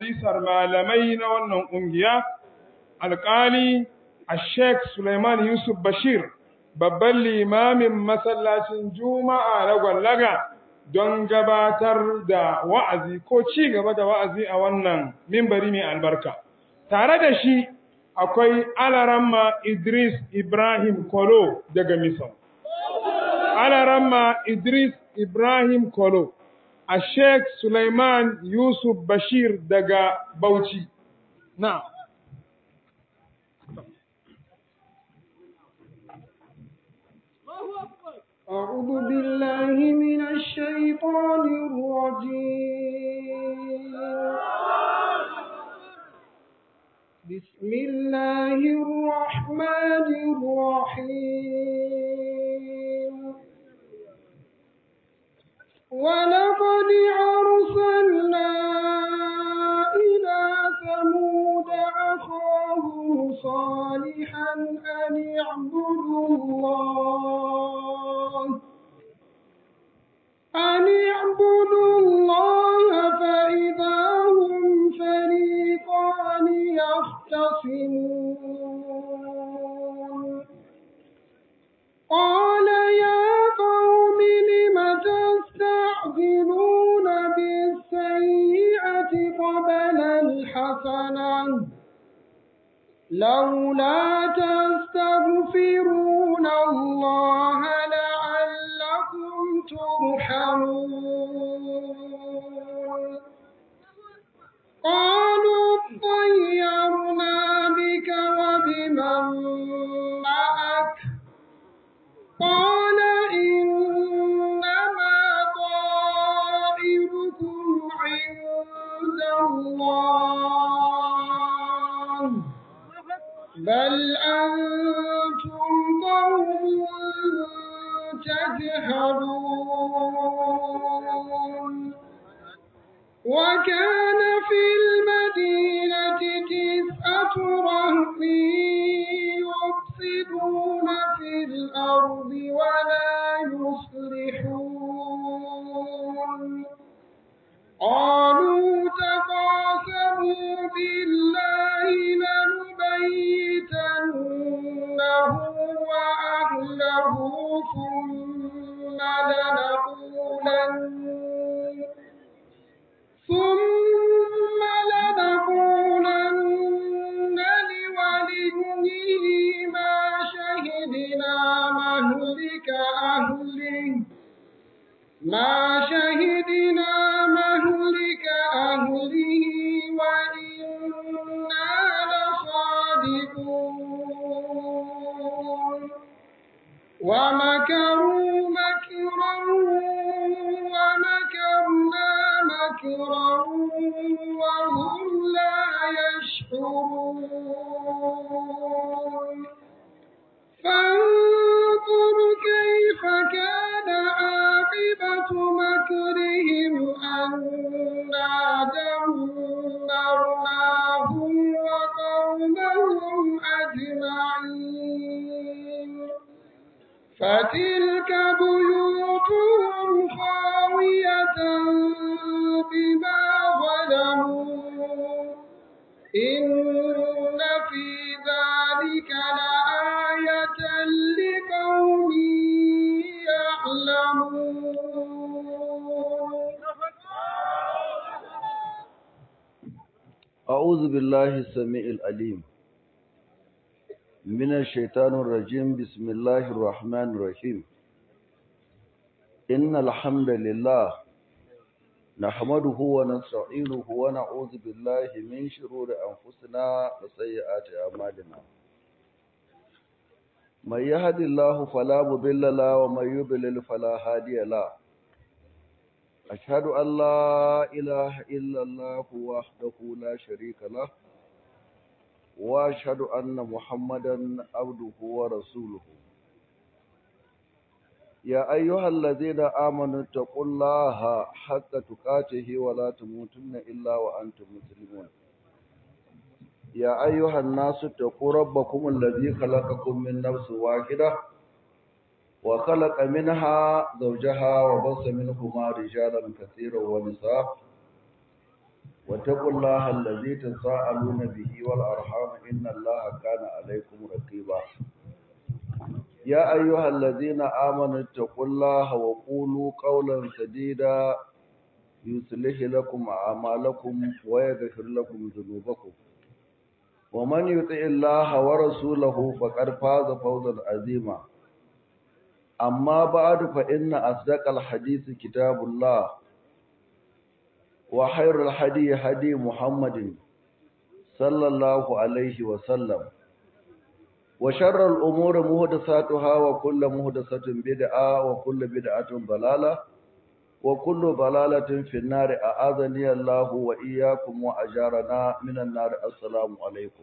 majalisar malamai na wannan ƙungiya alƙali a sheikh suleiman yusuf bashir babban limamin masallacin juma'a na gwallaga don gabatar da wa'azi ko ci gaba da wa'azi a wannan mimbari mai albarka tare da shi akwai alaramma idris ibrahim kolo daga misau alaramma idris ibrahim kolo a sheikh suleiman yusuf bashir daga bauchi na أعوذ بالله من الشيطان الرجيم بسم الله الرحمن الرحيم ولقد أرسلنا إلى ثمود أخاهم صالحا أن اعبدوا الله أن اعبدوا الله فإذا هم فريقان يختصمون قال يا قوم لم تستعجلون بالسيئة قبل الحسنة لولا تستغفرون الله لعلكم ترحمون قالوا اطيرنا بك وبمن معك قال إنما طائركم عند الله بل أنتم قوم تجهلون وكان في المدينة تسعة رهط يفسدون في الأرض ولا يصلحون قالوا تقاسموا بالله لنبيتنه وأهله ثم لنقولن ثم لنقولن لوليه ما شهدنا مهلك أهله ما شهدنا مهلك أهله وإنا لصادقون ومكروا مكرا ومكرنا مكرا وهم لا يشعرون فانظر كيف كان عاقبة مكرهم أنا دمرناهم وقومهم أجمعين فتلك بيوتهم خاوية بما ظلموا إن في ذلك لآية لقوم يعلمون أعوذ بالله السميع العليم من الشيطان الرجيم بسم الله الرحمن الرحيم إن الحمد لله نحمده ونستعينه ونعوذ بالله من شرور أنفسنا وسيئات أعمالنا من يهد الله فلا مضل له ومن يضلل فلا هادي له أشهد أن لا إله إلا الله وحده لا شريك له وأشهد أن محمدا عبده ورسوله يا أيها الذين آمنوا اتقوا الله حق تقاته ولا تموتن إلا وأنتم مسلمون يا أيها الناس اتقوا ربكم الذي خلقكم من نفس واحدة وخلق منها زوجها وبص منهما رجالا كثيرا ونساء واتقوا الله الذي تساءلون به والأرحام إن الله كان عليكم رقيبا يا أيها الذين آمنوا اتقوا الله وقولوا قولا سديدا يصلح لكم أعمالكم ويغفر لكم ذنوبكم ومن يطع الله ورسوله فقد فاز فوزا عظيما أما بعد فإن أصدق الحديث كتاب الله وخير الهدي هدي محمد صلى الله عليه وسلم وشر الأمور محدثاتها وكل محدثة بدعة وكل بدعة ضلالة وكل ضلالة في النار أعاذني الله وإياكم وأجارنا من النار السلام عليكم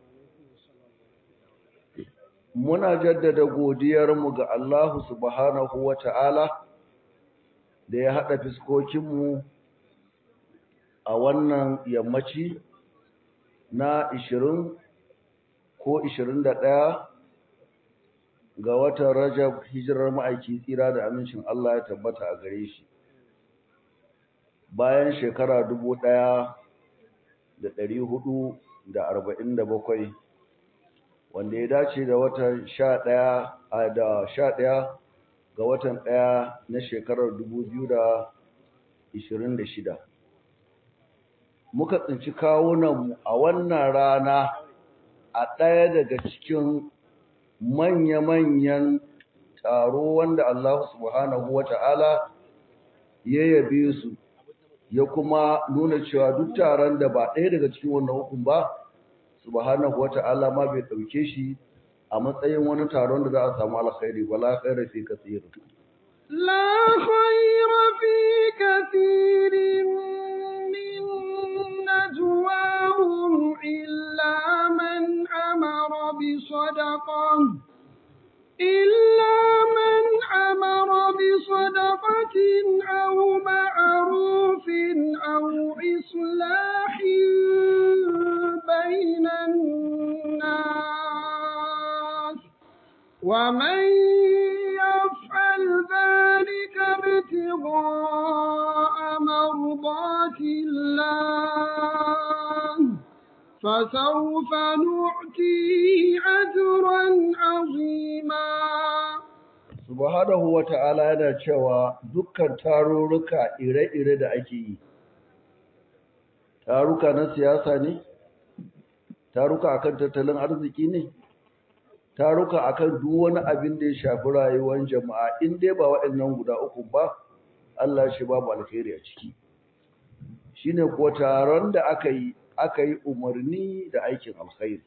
muna jaddada godiyarmu ga Allah subhanahu wa ta'ala da ya haɗa fiskokinmu a wannan yammaci na ishirin ko ishirin da ɗaya ga watan Rajab hijirar ma'aiki tsira da amincin Allah ya tabbata a gare shi bayan shekara dubu ɗaya da ɗari hudu da arba'in da bakwai wanda ya dace da watan sha ɗaya da sha ɗaya ga watan ɗaya na shekarar dubu biyu da ishirin da shida muka tsinci kawunanmu a wannan rana a ɗaya daga cikin manya-manyan taro wanda Allah subhanahu wa ta'ala ya yabe su ya kuma nuna cewa duk taron da ba ɗaya daga cikin wannan hukun ba subhanahu wa ta'ala ma bai ɗauke shi a matsayin wani taron da za a samu alkhairi wala khaira fi kathir la khaira fi kathirin min najwahum illa man amara bi sadaqah إلا من أمر بصدقة أو معروف أو إصلاح بين الناس ومن يفعل ذلك ابتغاء مرضات الله فسوف نؤتيه أجرا عظيما subhanahu wata'ala yana cewa dukkan tarurruka ire-ire da ake yi taruka na siyasa ne taruka akan tattalin arziki ne taruka akan duk wani abin da ya shafi rayuwar jama'a in dai ba waɗannan guda uku ba Allah shi babu alkhairi a ciki shine ko taron da aka yi aka yi umarni da aikin alkhairi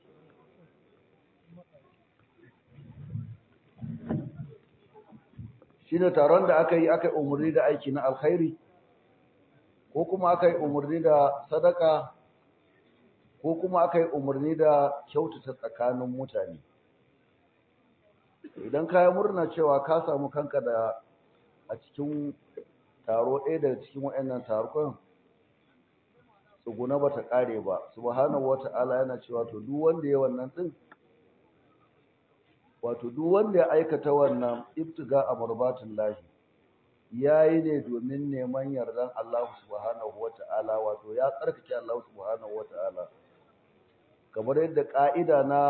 shine taron da aka yi aka yi umarni da aiki na alkhairi ko kuma aka yi umarni da sadaka ko kuma aka yi umarni da kyautata tsakanin mutane idan ka yi murna cewa ka samu kanka da a cikin taro ɗaya daga cikin waɗannan tarukan tsuguna ba ta ƙare ba subhanahu wata'ala yana cewa to duk wanda ya wannan ɗin wato duk wanda ya aikata wannan ibtiga a marbatin lahi yayi ne domin neman yardan Allah subhanahu wata'ala wato ya tsarkake Allah subhanahu wata'ala kamar yadda ka'ida na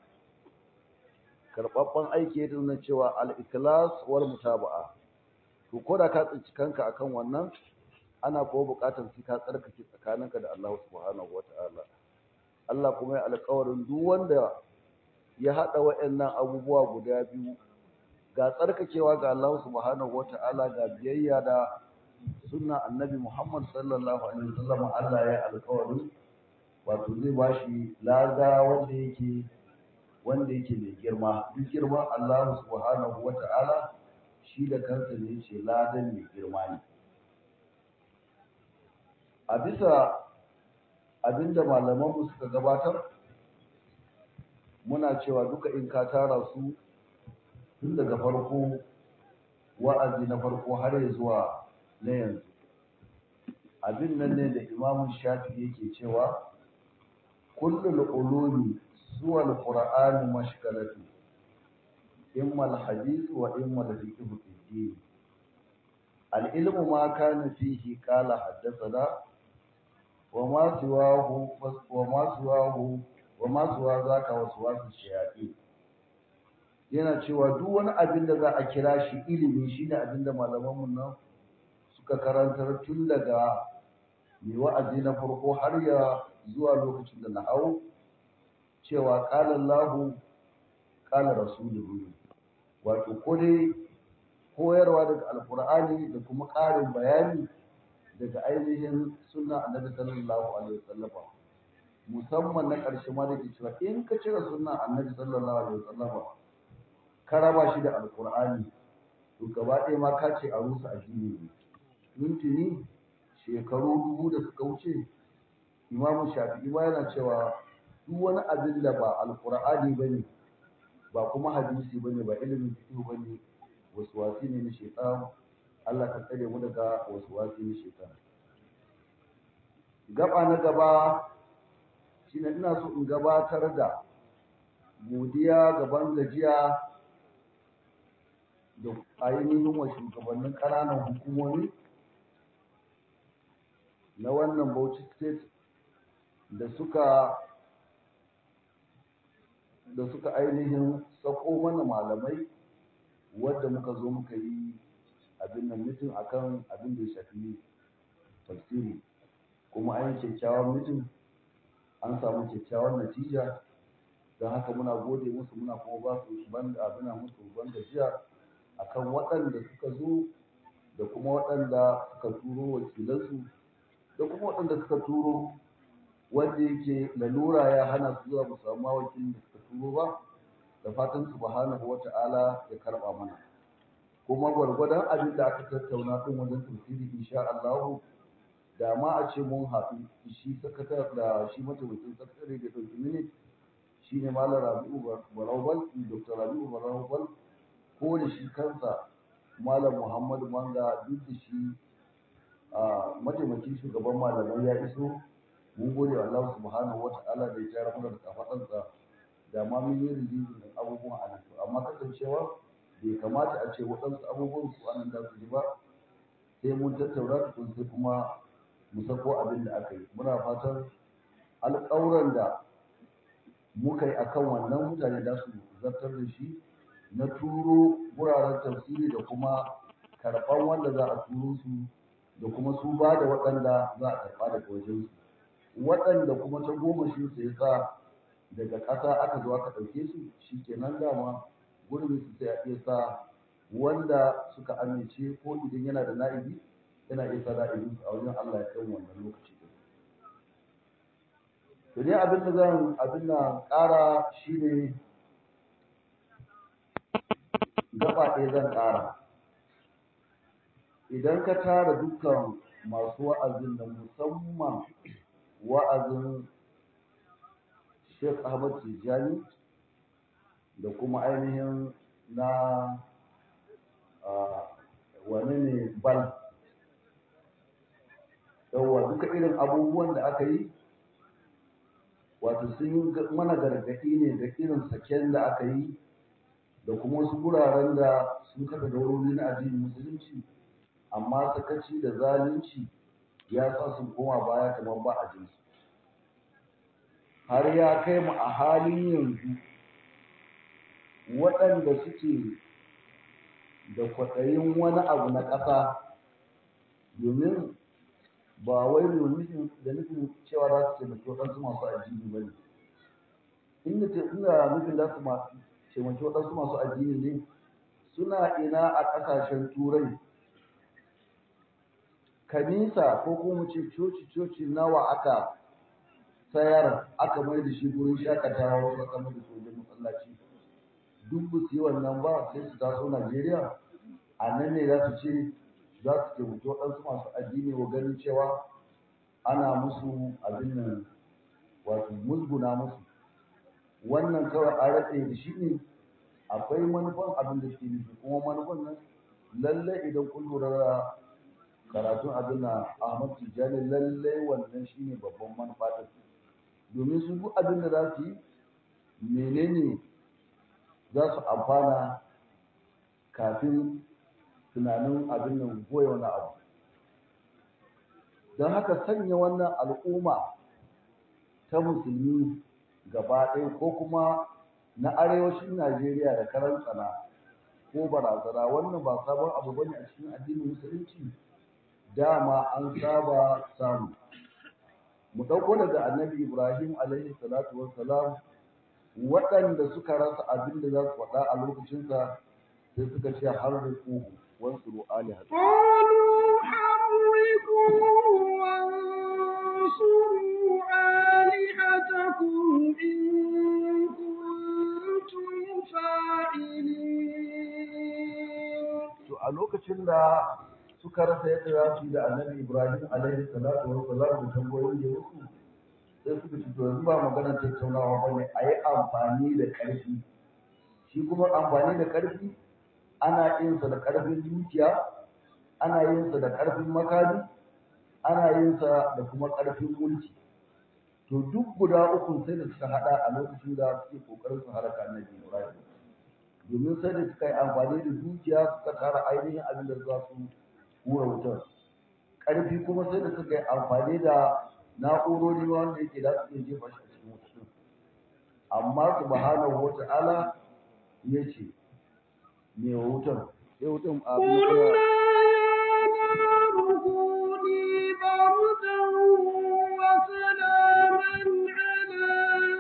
karbabban aiki ya nuna cewa al-ikhlas wal mutaba'a to ko da ka tsinci kanka akan wannan ana kuma buƙatar sai ka tsarkake tsakaninka da Allah subhanahu wata'ala Allah kuma ya alƙawarin duk wanda ya haɗa waɗannan abubuwa guda biyu ga tsarkakewa ga Allah subhanahu wata'ala ga biyayya da sunna annabi Muhammad sallallahu alaihi wasallam Allah ya alƙawarin wato zai bashi lada wanda yake wanda yake mai girma duk girman Allah subhanahu wata'ala shi da kansa ne ce ladan mai girma ne a bisa abinda malamanmu suka gabatar muna cewa duka in ka tara su tun daga farko wa'azi na farko har ya zuwa na yanzu abin nan ne da imamun shafi yake cewa kullul ulumi zuwa alqur'ani mashkalatu imma alhadith wa imma alfiqh fi din العلم ما كان فيه قال حدثنا wa ma siwahu wa ma siwahu wa ma siwa zaka wasu wasu shayaɗi yana cewa duk wani abin da za a kira shi ilimi shine abin da malamanmu nan suka karantar tun daga mai wa'azi na farko har ya zuwa lokacin da na hau cewa ƙala Allahu ƙala Rasuluhu wato ko dai koyarwa daga alkur'ani da kuma ƙarin bayani daga ainihin sunna annabi sallallahu alaihi wasallam musamman na ƙarshe ma da ke cewa in ka cire sunna annabi sallallahu alaihi wasallam ka raba shi da alkur'ani to gaba ɗaya ma ka ce a rusa addini ne tuntuni shekaru dubu da suka wuce imamu shafi'i ma yana cewa duk wani abin da ba alkur'ani ba ne ba kuma hadisi ba ne ba ilimin fiqh ba ne wasu wasi ne na shaitan Allah ka tsare mu daga wasu wasi na shaitan gaba na gaba shine ina so in gabatar da godiya gaban gajiya da ainihin wa shugabannin ƙananan hukumomi na wannan Bauchi State da suka da suka ainihin sako mana malamai wadda muka zo muka yi abin nan mutum akan abin da ya shafi tafsiri kuma an yi kyakkyawan mutum an samu kyakkyawan natija don haka muna gode musu muna kuma ba su ban abin musu ban gajiya akan waɗanda suka zo da kuma waɗanda suka turo wakilansu da kuma waɗanda suka turo wanda yake lalura ya hana su zuwa mu samu wakilin da suka turo ba da fatan subhanahu wata'ala ya karɓa mana kuma gwargwadon abin da aka tattauna din wajen tafsiri insha Allah da ma a ce mun haɗu shi sakatar da shi mataimakin sakatare da ɗauki mini shine malam Rabi'u Barawal Dr. Rabi'u Barawal ko da shi kansa malam Muhammadu Manga duk da shi a mataimakin shugaban malamai ya iso mun gode wa Allah subhanahu wata'ala da ya tsara mana da kafaɗansa da ma mun yi rijizin da abubuwan a nan amma kasancewa bai kamata a ce waɗansu abubuwan su anan da su ji ba sai mun tattauna tukun sai kuma mu sako abin da aka yi muna fatan alƙawuran da muka yi akan wannan mutane da su zartar da shi na turo wuraren tafsiri da kuma karɓan wanda za a turo su da kuma su ba da waɗanda za a karɓa daga wajen su waɗanda kuma ta goma shi sai sa daga ƙasa aka zo aka ɗauke su shi kenan dama gurbin su sai a iya sa wanda suka amince ko idan yana da na'ibi yana iya sa na'ibin su a wajen Allah ya kai wannan lokaci to dai abin da zan abin da ƙara shine gaba ɗaya zan ƙara idan ka tara dukkan masu wa'azin da musamman wa'azin Sheikh Ahmad Tijjani da kuma ainihin na wani ne bal yawwa duka irin abubuwan da aka yi wato sun yi mana gargaɗi ne da irin saken da aka yi da kuma wasu guraren da sun kafa daurori na addinin musulunci amma sakaci da zalunci ya sa sun koma baya kamar ba a jinsu har ya kai mu a halin yanzu waɗanda suke da kwaɗayin wani abu na ƙasa domin ba wai domin da nufin cewa za su taimaki waɗansu masu addini ba ne inda nufin za su taimaki waɗansu masu addini ne suna ina a ƙasashen turai kanisa ko kuma ce coci-coci nawa aka sayar aka mai da shi gurin shakatawa wasu aka mai da su wajen masallaci duk ba su yi wannan ba sai su taso Najeriya a nan ne za su ce za su taimaki waɗansu masu addini wa ganin cewa ana musu abin nan wato musguna musu wannan kawai a ratse da shi ne akwai manufan abin da suke nufi kuma manufan nan lallai idan kun lura da karatun abin na Ahmad Tijjani lallai wannan shine babban manufa ta domin su duk abin da za su yi menene za su amfana kafin tunanin abin nan goya wani abu don haka sanya wannan al'umma ta musulmi gaba ɗaya ko kuma na arewacin Najeriya da karan tsana ko barazana wannan ba sabon abu bane a cikin addinin musulunci dama an saba samu mu ɗauko daga annabi Ibrahim alaihi salatu wassalam waɗanda suka rasa abin da za su faɗa a lokacinsa sai suka ce har da kuhu wasu ru'ali hadu قالوا حرقوه وانصروا آلهتكم إن كنتم فاعلين to a lokacin da suka rasa yadda za su yi da annabi Ibrahim alaihi salatu wassalam da tambayoyin da ya musu sai suka ce to yanzu ba maganar tattaunawa ba ne a yi amfani da ƙarfi shi kuma amfani da ƙarfi ana yin sa da ƙarfin dukiya ana yin sa da ƙarfin makami ana yin sa da kuma ƙarfin mulki to duk guda uku sai da suka hada a lokacin da suke kokarin su haraka annabi Ibrahim domin sai da suka yi amfani da dukiya suka tara ainihin abin da za su hura wutar ƙarfi kuma sai da suka yi amfani da na'urori wanda yake da su iya jefa shi a cikin wutar amma subhanahu wata'ala ya ce me wa wutar sai wutar a قلنا يا نار كوني بردا وسلاما على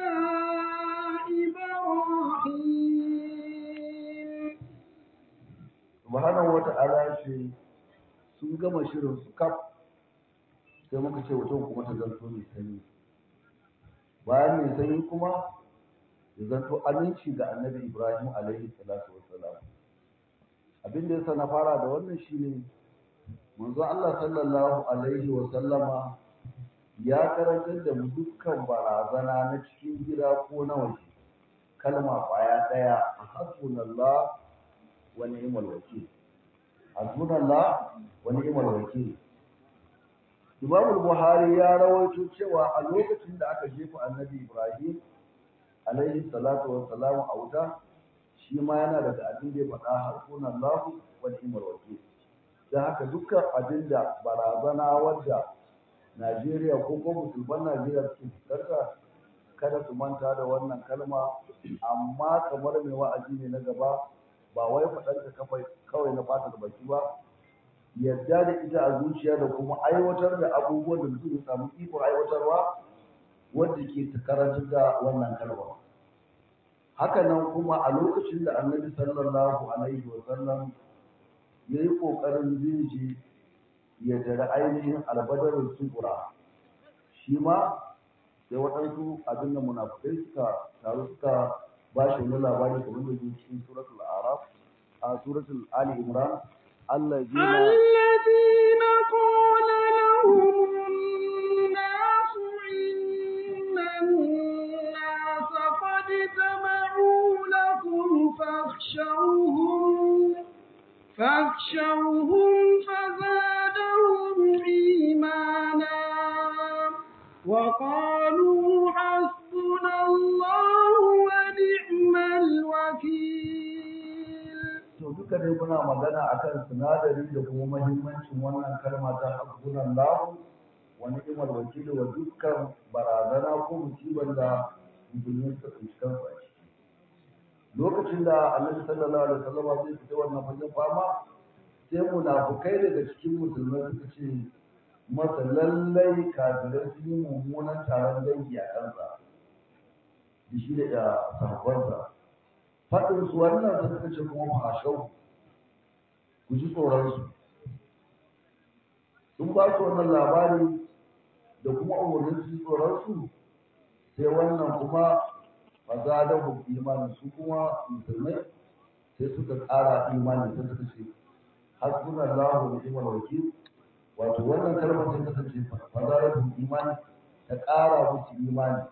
إبراهيم subhanahu wata'ala ce sun gama shirin su kaf sai muka ce wutan kuma ta zanto mai sanyi bayan mai sanyi kuma ya zanto aminci ga annabi ibrahim alaihi salatu wassalam abin da yasa na fara da wannan shine manzo Allah sallallahu alaihi wasallama ya karantar da mu dukkan barazana na cikin gida ko na waje kalma kwaya daya hasbunallah wa ni'mal wakil hasbunallah wa ni'mal wakil Imam Buhari ya rawaito cewa a lokacin da aka jefa Annabi Ibrahim alaihi salatu wa salam a wuta shi ma yana daga abin da ya faɗa hasbunallahu wa ni'mal wakil dan haka dukkan abin da barazana wadda Najeriya ko ko musulman Najeriya suke fuskanta kada su manta da wannan kalma amma kamar mai wa'azi ne na gaba ba wai faɗanta kawai na fata da baki ba yadda da ita a zuciya da kuma aiwatar da abubuwan da mutum ya samu ikon aiwatarwa wanda ke karantar da wannan kalma haka nan kuma a lokacin da annabi sallallahu alaihi wa sallam ya yi ƙoƙarin zai je ya jira ainihin albadarin sukura shi ma sai waɗansu abin da munafukai suka taru suka ba shi wani labari kamar da zai cikin suratul araf a suratul ali imran allazina الذين قال لهم الناس إن الناس قد جمعوا لكم فاخشوهم فاخشوهم فزادهم إيمانا وقالوا حسبنا الله ونعم الوكيل to duka dai muna magana akan sinadari da kuma mahimmancin wannan kalma ta hasbunan lahu wa ni'mal wakil wa dukkan barazana ko musibar da musulmi suka tsinci kansu a ciki lokacin da annabi sallallahu alaihi wasallam zai fita wannan fagen fama sai munafukai daga cikin musulmai suka ce masa lallai kafirai sun yi mummunan taron dangi a kansa da shi da sahabbansa faɗin su wannan sai suka ce kuma fashau ku ji tsoron su sun ba su wannan labari da kuma umarnin su ji tsoron su sai wannan kuma fazadahu imani su kuma musulmai sai suka ƙara imani sai suka ce hasbunallahu wa ni'mal wakil wato wannan kalmar sai kasance fazadahu imani ta ƙara musu imani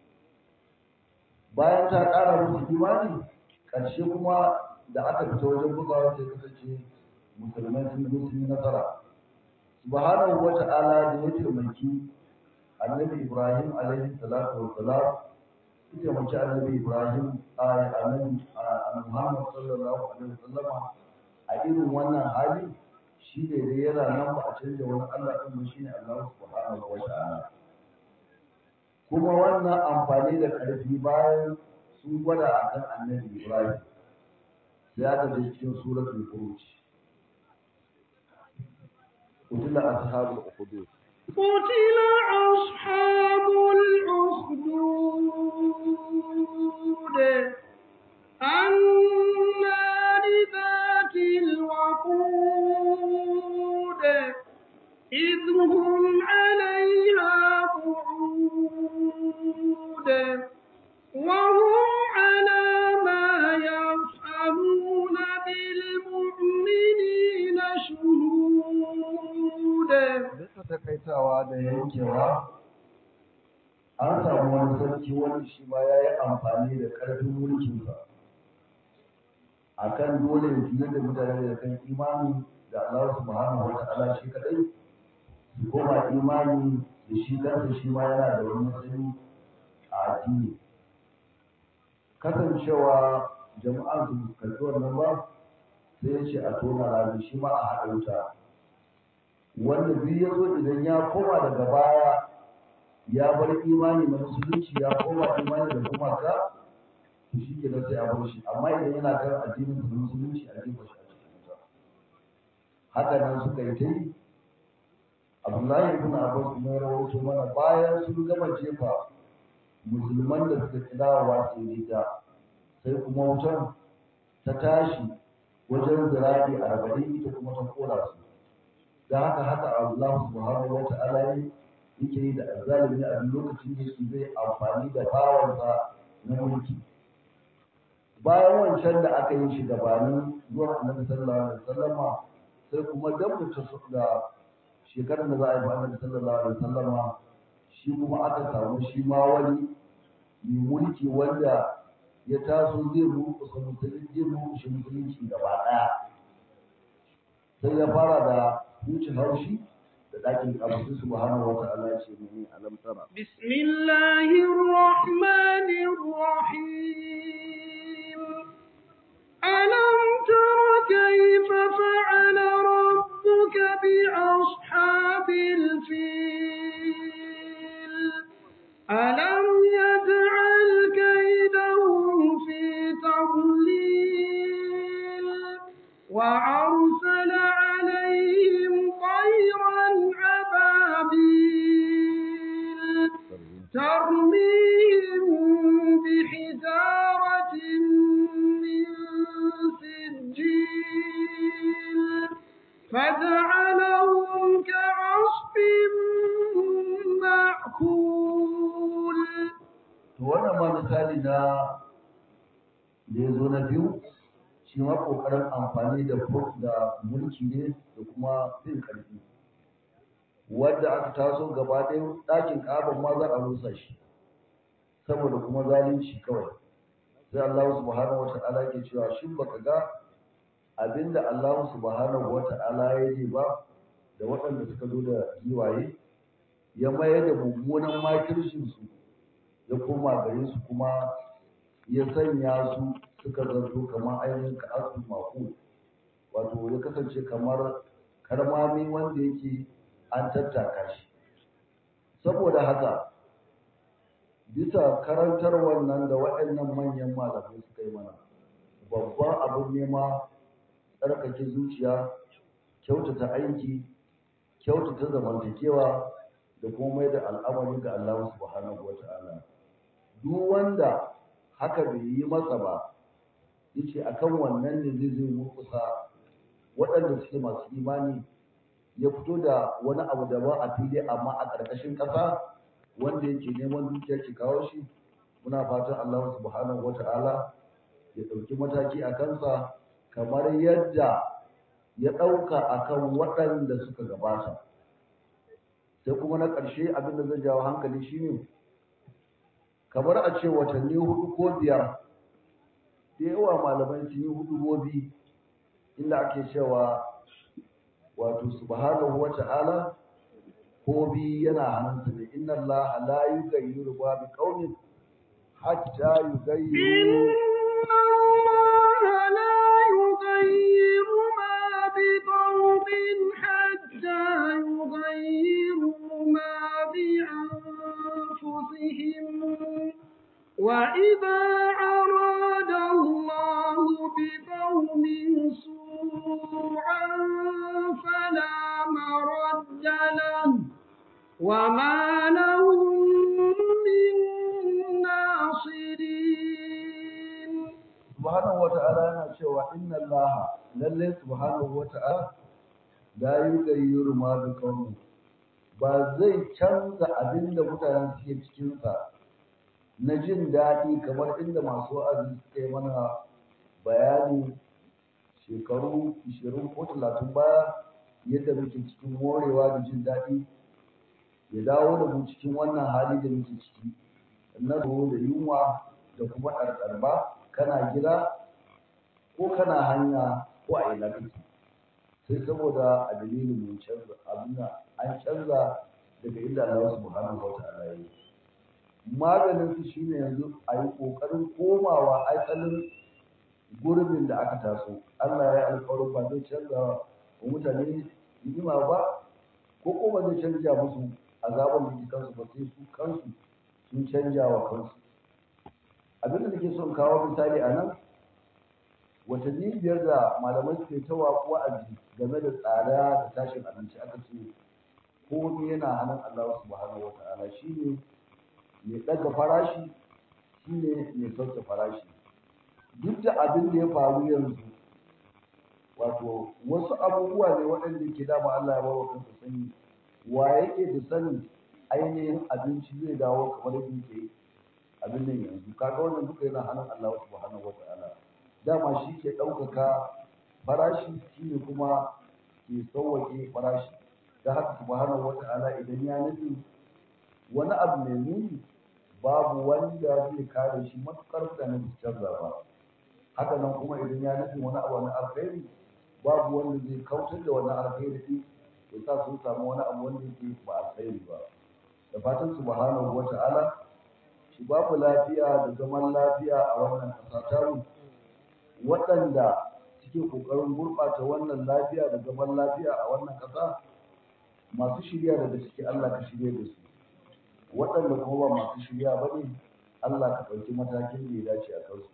bayan ta ƙara musu imani ƙarshe kuma da aka fita wajen bugawa sai kasance musulmai sun zo sun yi nasara subhanahu wa ta'ala da ya taimaki annabi ibrahim alaihi salatu wa salam ya taimaki annabi ibrahim a annabi muhammad sallallahu alaihi wa sallama a irin wannan hali shi ne dai yana nan ba a canja wani Allah ɗin ba shi ne Allah subhanahu wa ta'ala kuma wannan amfani da ƙarfi bayan sun gwada a kan annabi Ibrahim sai aka je cikin suratul Furuj قتل أصحاب الأخدود قتل أصحاب الأخدود النار ذات الوقود إذ هم عليها قعود وهم على ما يفعلون بالمؤمنين شهود duka takaitawa da yankewa an samu wani sarki wanda shi ma ya yi amfani da ƙarfin mulkinsa a kan dole ya fiye da mutane da kan imani da Allah subhanahu wa ta'ala shi kadai su koma imani da shi kansa shi ma yana da wani matsayi a addini kasancewa jama'an su karɓi wannan ba sai ya ce a tona rami shi ma a haɗa wuta wanda duk ya zo idan ya koma daga baya ya bar imani na musulunci ya koma imani da gumaka to shi ke sai a bar shi amma idan yana kan addinin sa na musulunci a jefa shi a cikin wuta haka nan suka yi ta yi abdullahi ibn abbas kuma ya rawaito mana bayan sun gama jefa musulman da suka kidawa su yi ta sai kuma wutan ta tashi wajen zirabi arba'in ita kuma ta kora su da haka haka Allah subhanahu wa ta'ala yake yi da azzalimi a duk lokacin da yake zai amfani da bawansa na mulki bayan wancan da aka yi shi gabanin zuwa annabi sallallahu alaihi wasallama sai kuma dan mutum da shekarar da za a yi ba annabi sallallahu alaihi wasallama shi kuma aka samu shi ma wani mai mulki wanda ya taso zai rukusa musulunci zai rukushe musulunci gaba ɗaya sai ya fara da huce haushi da ɗakin ƙarfi subhanahu wa ta'ala ya ce mene alam tara بسم الله الرحمن الرحيم ألم تر كيف فعل ربك بأصحاب الفيل ألم يجعل كيدهم في تضليل وأرسل عليهم طيرا أبابيل ترميهم بحجارة من سجيل فجعلهم كعصف مأكول to wannan ma misali na da ya zo na biyu shi ma ƙoƙarin amfani da fur- da mulki ne da kuma fin ƙarfi wanda aka taso gaba ɗaya ɗakin ƙaban ma za a rusa shi saboda kuma zalunci kawai sai Allah subhanahu wa ta'ala ke cewa shin baka ga abinda Allah subhanahu wa ta'ala ya yi ba da waɗanda suka zo da giwaye ya mayar da mummunan makircin su ya koma gare su kuma ya sanya su suka zanto kamar ainihin ka'asu mako wato ya kasance kamar karmami wanda yake an tattaka shi saboda haka bisa karantar wannan da waɗannan manyan malamai suka yi mana babban abin nema tsarkake zuciya kyautata aiki kyautata zamantakewa da kuma mai da al'amari ga Allah subhanahu wa ta'ala duk wanda haka bai yi masa ba yace akan wannan ne zai zai murkusa waɗanda suke masu imani ya fito da wani abu da ba a fili amma a ƙarƙashin ƙasa wanda yake neman dukiya ke kawo shi muna fatan Allah subhanahu wata'ala ya ɗauki mataki a kansa kamar yadda ya ɗauka akan waɗanda suka gabata sai kuma na ƙarshe abin da zai jawo hankali shine kamar a ce watanni hudu ko biyar da yawa malamai sun yi hudubobi inda ake cewa wato subhanahu wa ta'ala ko bi yana hannunsa ne inna Allah la yughayyiru ma bi qaumin hatta yughayyiru إن الله لا يغير ما بقوم حتى يغيروا ما بأنفسهم وإذا أراد الله بقوم سوءا فلا مرد له وما لهم من ناصرين subhanahu wata'ala yana cewa inna allaha lalle subhanahu wata'ala la yughayyiru ma bi qaumin ba zai canza abin da mutanen suke cikin sa na jin daɗi kamar inda masu wa'azi suka yi mana bayani shekaru 20 ko 30 baya yadda muke cikin morewa da jin daɗi ya dawo da mu cikin wannan hali da muke ciki na da yunwa da kuma ɗarɗarba kana gida ko kana hanya ko a ina kake sai saboda a dalilin mun canza abin an canza daga inda Allah subhanahu wa ta'ala ya yi maganin su shine yanzu a yi kokarin komawa asalin gurbin da aka taso Allah ya yi alƙawarin ba zai canza wa mutane ni'ima ba ko ko ba zai canja musu azaban da ke kansu ba sai su kansu sun canja wa kansu abin da nake son kawo misali a nan watanni biyar da malamai suke ta wa'azi game da tsada da tashin abinci aka ce komai yana hannun Allah subhanahu wa ta'ala shine mai ɗaga farashi shine mai sauke farashi duk da abin da ya faru yanzu wato wasu abubuwa ne waɗanda ke dama Allah ya bawa kansa sani wa yake da sanin ainihin abinci zai dawo kamar yadda yake abin nan yanzu kaga wannan duka yana hannun Allah subhanahu wata'ala dama shi ke ɗaukaka farashi shi ne kuma ke sauwake farashi da haka subhanahu wata'ala idan ya nufi wani abu mai muni babu wanda zai kare shi matukar da na canza ba haka nan kuma idan ya nufi wani abu na alkhairi babu wanda zai kautar da wani alkhairi din ya sa sun samu wani abu wanda yake ba alkhairi ba da fatan subhanahu wata'ala shi babu lafiya da zaman lafiya a wannan ƙasa tamu waɗanda suke ƙoƙarin gurɓata wannan lafiya da zaman lafiya a wannan ƙasa masu shirya daga ciki Allah ka shirya da su waɗanda kuma ba masu shirya ba ne Allah ka ɗauki matakin da ya dace a kansu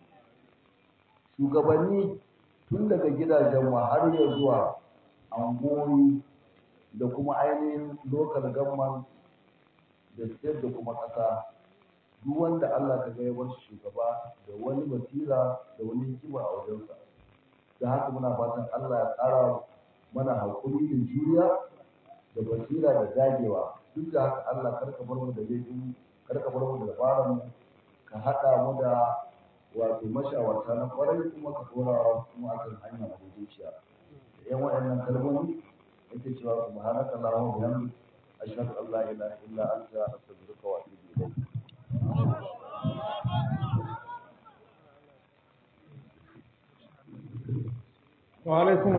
shugabanni tun daga gidajen mu har ya zuwa angoyi da kuma ainihin local government da state da kuma ƙasa duk wanda Allah ka ga ya bar shugaba da wani basira da wani hikima a wajensa da haka muna fatan Allah ya ƙara mana haƙuri da juriya da basira da dagewa duk da haka Allah kar ka bar mu da laifin kar ka bar mu da dabaran mu ka haɗa mu da wato mashawarta na kwarai kuma ka dora mu akan hanya madaidaiciya da yan waɗannan kalmomi yake cewa subhanaka allahumma wa bihamdika ashhadu an la ilaha illa anta astaghfiruka wa atubu ilayk wa alaikum